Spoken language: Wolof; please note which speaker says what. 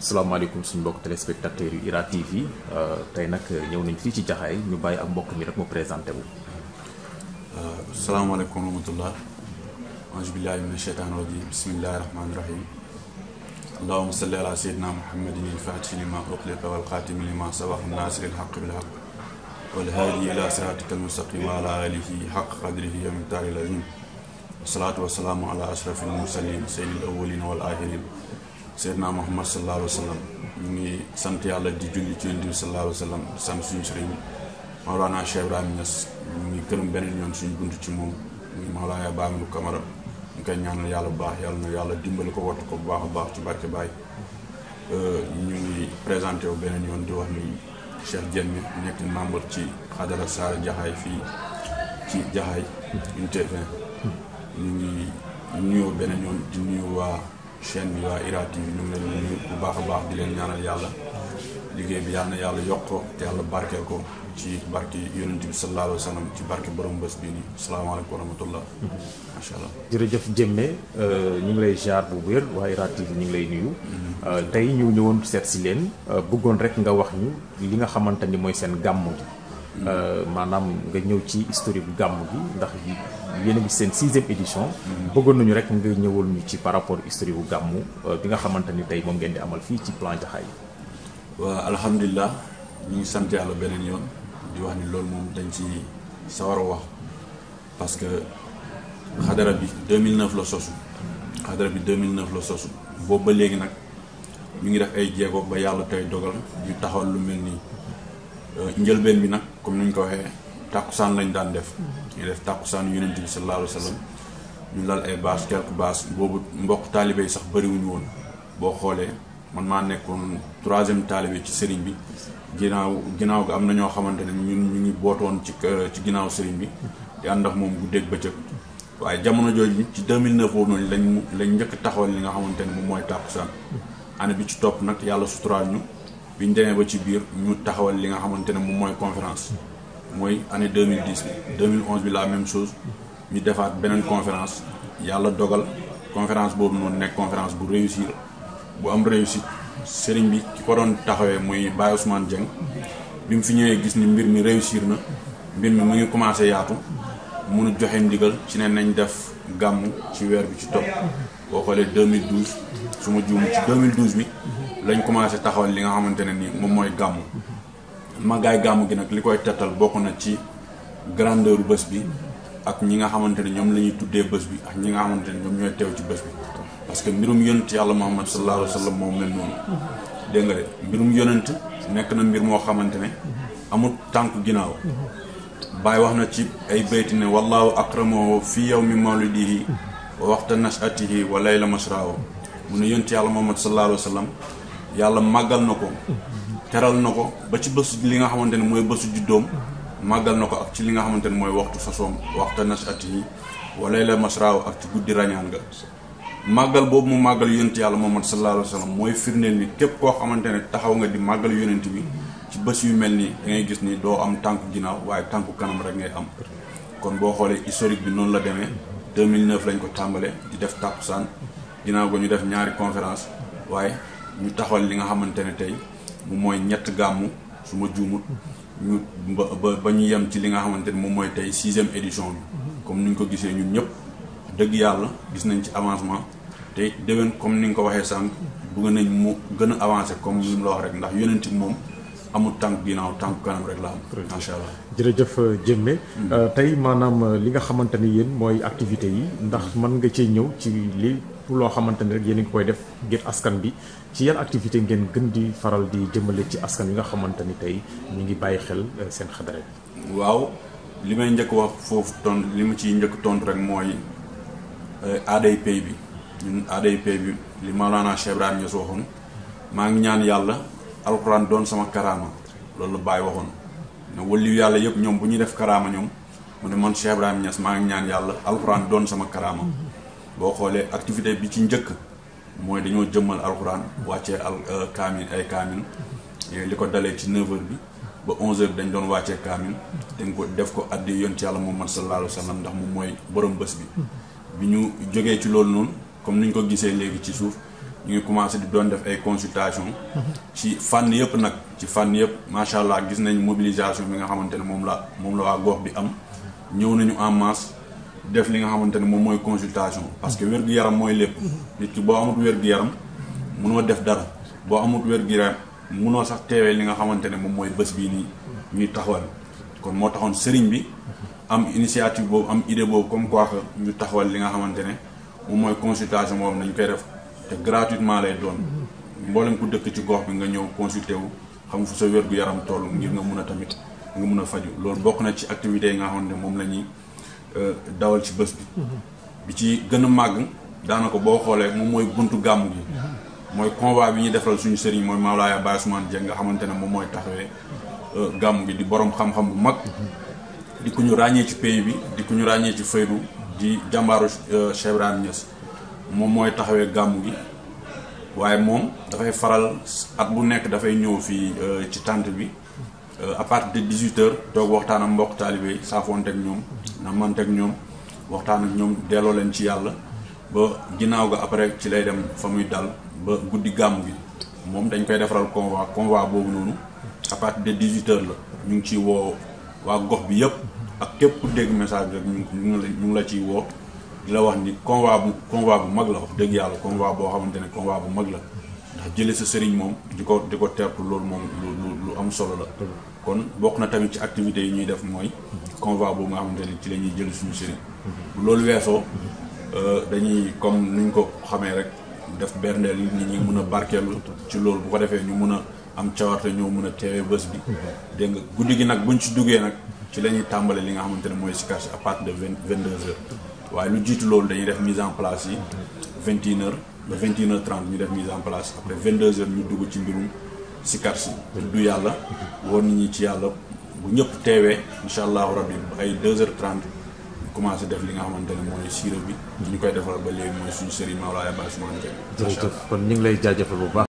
Speaker 1: salaamaaleykum suñu mbokk téléspectateurs yu IRA TV tey nag ñëw nañ fii ci jaxaay ñu bàyyi ak mbokk mi rek mu présenté wu.
Speaker 2: salaamaaleykum wa rahmatullah auzu billahi min asheytaan rajim bismillahi rahmaani rahim allahuma salli ala sayyidina muhammadin il-faatihi lima uxliqa wal xaatimi lima sabaqa naasiri l-xaq bil xaq wal haadi ila siraatika al-mustaqim wa ala alihi xaq qadrihi wa miqdaari l-azim wasalaatu wasalaamu ala ashrafil mursalin sayyidil awwalin wal axirin seydina muhammad sallallahu alayhi wa sallam ñu ngi sant yàlla di julli ci yonent bi sallallahu alayhi wa sallam di sant suñu sëriñ Mawlana Cheikh Ibrahima Niass ñu ngi gërëm beneen yoon suñu bunt ci moom muy Mawlana Baamilou Camara ñu koy ñaanal yàlla bu baax yàlla na yàlla dimbali ko wattu ko bu baax a baax ci barke Baay ñu ngi présenté wu beneen yoon di wax ni Cheikh Diène nekk membre ci xadara Saara Jaxaay fii ci Jaxaay unité 20 ñu ngi nuyoo beneen yoon di nuyu waa chaîne bi waa IRA TV ñu ngi leen di nuyu bu baax a baax di leen ñaanal yàlla liggéey bi yàlla na yàlla yokk ko te yàlla barkeel ko ci barke yonent bi sallallahu alayhi wa sallam ci barke borom bés bii nii salaamaaleykum wa rahmatullah macha allah.
Speaker 1: jërëjëf Jëmme ñu ngi lay jaar bu wér waa IRA TV ñu ngi lay nuyu. tey ñu ñëwoon seet si leen bëggoon rek nga wax ñu li nga xamante ni mooy seen gàmm gi. maanaam nga ñëw ci historique bu gàmm gi ndax yéen a ngi seen sixième édition. bëggoon nañu rek nga ñëwal ñu ci par rapport historique bu gàmm bi nga xamante ni tey moom ngeen di amal fii ci plan Jaxaay.
Speaker 2: waa alhamdulilah ñu ngi sant yàlla beneen yoon di wax ni loolu moom dañ ci sawar a wax parce que xadara bi 2009 la sosu xadara bi 2009 la sosu boobu ba léegi nag ñu ngi def ay jéego ba yàlla tey dogal ñu taxawal lu mel nii njëlbeen bi nag comme ni ñu ko waxee tàkkusaan lañ daan def ñu def tàkkusaan yonent bi sallallahu alayhi wa sallam ñu lal ay bâche quelques bâches boobu mbokk taalibe yi sax bëriwuñu woon boo xoolee man maa nekkoon troisième taalibe ci sëriñ bi ginnaaw ginnaaw ga am na ñoo xamante ne ñun ñu ngi bootoon ci ci ginnaaw sëriñ bi di ànd ak moom guddeeg bëccëg waaye jamono jooju ci 2009 boobu noonu lañ lañ njëkk taxawal li nga xamante ne moom mooy tàkkusaan année bi ci topp nag yàlla suturaal ñu bi ñu demee ba ci biir ñu taxawal li nga xamante ne moom mooy conférence mooy année 2010 bi 2011 bi la même chose ñu defaat beneen conférence yàlla dogal conférence boobu noonu nekk conférence bu réussir bu am réussite sëriñ bi ki ko doon taxawee muy Baye Ousmane Dieng bi mu fi ñëwee gis ni mbir mi réussir na mbir mi mu ngi commencé yaatu munu joxe ndigal ci ne nañ def gàmm ci weer bi ci topp boo xoolee 2012 su ma juum ci 2012 bi lañ commencé taxawal li nga xamante ne ni moom mooy gàmm màggaay gàmm gi nag li koy tettal bokk na ci grandeur bés bi ak ñi nga xamante ne ñoom la ñuy tuddee bés bi ak ñi nga xamante ne ñoom ñooy teew ci bés bi parce que mbirum yonent yàlla Muhammad sallallahu alayhi wa sallam moom mel noonu dégg nga de mbirum yonent nekk na mbir moo xamante ne amul tànku ginnaaw Baay wax na ci ay bayti ne wallahu akramahu fi yawmi mawlidihi wa waxta nashatihi wa layla masraahu mu ne yonent yàlla Muhammad sallallahu alayhi wa sallam yàlla màggal na ko teral na ko ba ci bésu li nga xamante ne mooy bésu juddoom màggal na ko ak ci li nga xamante ne mooy waxtu façon waxta nashatihi wa layla masraahu ak ci guddi rañaan nga màggal boobu mu màggal yonent yàlla Muhammad sallallahu alayhi wa sallam mooy firndeel ni képp koo xamante ne taxaw nga di màggal yonent bi ci bés yu mel nii da ngay gis ni doo am tànku ginnaaw waaye tànku kanam rek ngay am kon boo xoolee historique bi noonu la demee 2009 lañ ko tàmbale di def tàkkusaan ginnaaw ko ñu def ñaari conférence waaye ñu taxawal li nga xamante ne tey mu mooy ñett gàmmu su ma juumut ñu ba ba ñu yem ci li nga xamante ne moom mooy tey sixième édition bi comme ni ñu ko gisee ñun ñëpp dëgg yàlla gis nañ ci avancement te déwén comme ni nga ko waxee sànq bëgg nañ mu gën a avancé comme li mu la wax rek ndax yonent bi moom amul tànk ginnaaw tànk kanam rek la am. macha allah
Speaker 1: jërëjëf Jëmme tey maanaam li nga xamante ni yéen mooy activités yi ndax mën nga cee ñëw ci li pour loo xamante ni rek yéen a ngi koy def ngir askan bi ci yan activité ngeen gën di faral di jëmale ci askan yi nga xamante ni tey ñu ngi bàyyi xel seen xadara bi.
Speaker 2: waaw li may njëkk wax foofu tontu li ma ciy njëkk tontu rek mooy aaday pay bi ñun aaday pay bi li Maolana Cheikh Ibrahima Niass waxoon maa ngi ñaan yàlla alxuraan doon sama karaama loolu la Baye waxoon ne waliyu yàlla yëpp ñoom bu ñuy def karaama ñoom mu ne man Cheikh Ibrahima Niass maa ngi ñaan yàlla alxuraan doon sama karaama boo xoolee activité bi ci njëkk mooy dañoo jëmmal alxuraan wàccee al kaamin ay kaamin li ko dalee ci 9h bi ba 11h dañ doon wàccee kaamin dañ ko def ko addi yoon ci yàlla Muhammad sallallahu alayhi wa sallam ndax moom mooy borom bés bi bi ñu jógee ci loolu noonu comme ni ñu ko gisee léegi ci suuf ñu ngi commencé di doon def ay consultation ci fànn yëpp nag ci fànn yëpp macha allah gis nañ mobilisation bi nga xamante ne moom la moom la waa gox bi am ñëw nañu en masse def li nga xamante ne moom mooy consultation parce que wér-gu-yaram mooy lépp nit ki boo amut wér-gu-yaram munoo def dara boo amut wér-gu-yaram munoo sax teewee li nga xamante ne moom mooy bés bii nii ñuy taxawal kon moo taxoon sëriñ bi am initiative boobu am idée boobu comme quoi que ñu taxawal li nga xamante ne moom mooy consultation boobu nañ koy def te gratuitement lay doon mboolem ku dëkk ci gox bi nga ñëw consulter wu xam fu sa wér-gu-yaram toll ngir nga mun a tamit nga mun a faju loolu bokk na ci activités yi nga xamante ne moom la ñuy dawal ci bés bi bi ci gën a màgg daanaka boo xoolee moom mooy buntu gàmmu gi mooy convoi bi ñuy defal suñu sëriñ mooy Mawlaaya Baye Ousmane Dieng nga xamante ne moom mooy taxawee gàmmu gi di borom xam-xam bu mag di ku ñu ràññee ci pays bi di ku ñu ràññee ci faydu di jàmbaaru Cheikh Ibrahima Niass moom mooy taxawee gàmmu gi waaye moom dafay faral at bu nekk dafay ñëw fii ci tànt bi à partir de 18 heures toog waxtaan ak mbokk taalibe yi saafoonteeg ñoom na manteeg ñoom waxtaan ak ñoom delloo leen ci yàlla ba ginnaaw ga après ci lay dem fa muy dal ba guddi gàmmu gi moom dañ koy defaral convoi convoi boobu noonu à partir de 18 heures la ñu ngi ciy woo waa gox bi yëpp ak képp ku dégg message bi rek ñu ngi ñu ngi la ciy woo di la wax ni convoi bu convoi bu mag la wax dëgg yàlla convoi boo xamante ne convoi bu mag la ndax jële sa sëriñ moom di ko di ko tertu loolu moom lu lu am solo la kon bokk na tamit ci activités yi ñuy def mooy convoi boobu nga xamante ne ci la ñuy jël suñu sëriñ bu loolu weesoo dañuy comme nuñ ko xamee rek def berndeel yi nit ñi mën a barkeelu ci loolu bu ko defee ñu mën a am cawarte ñoo mën a teewee bés bi dégg nga guddi gi nag buñ ci duggee nag ci la ñuy tàmbale li nga xamante ne mooy sikar si à partir de vingt vingt deux heures waaye lu jiitu loolu dañuy def mise en place yi vingt une heures ba vingt une heures trente ñu def mise en place après vingt deux heures ñu dugg ci mbirum sikar si tudd yàlla woon nit ñi ci yàlla bu ñëpp teewee incha allahu rabbi ay deux heures trente commencé def li nga xamante ne mooy siira bi ñu koy defal ba léegi mooy suñu sëriñ Mawlaaya Baye Ousmane Dieng
Speaker 1: jërëjëf kon ñu ngi lay jaajëfal bu baax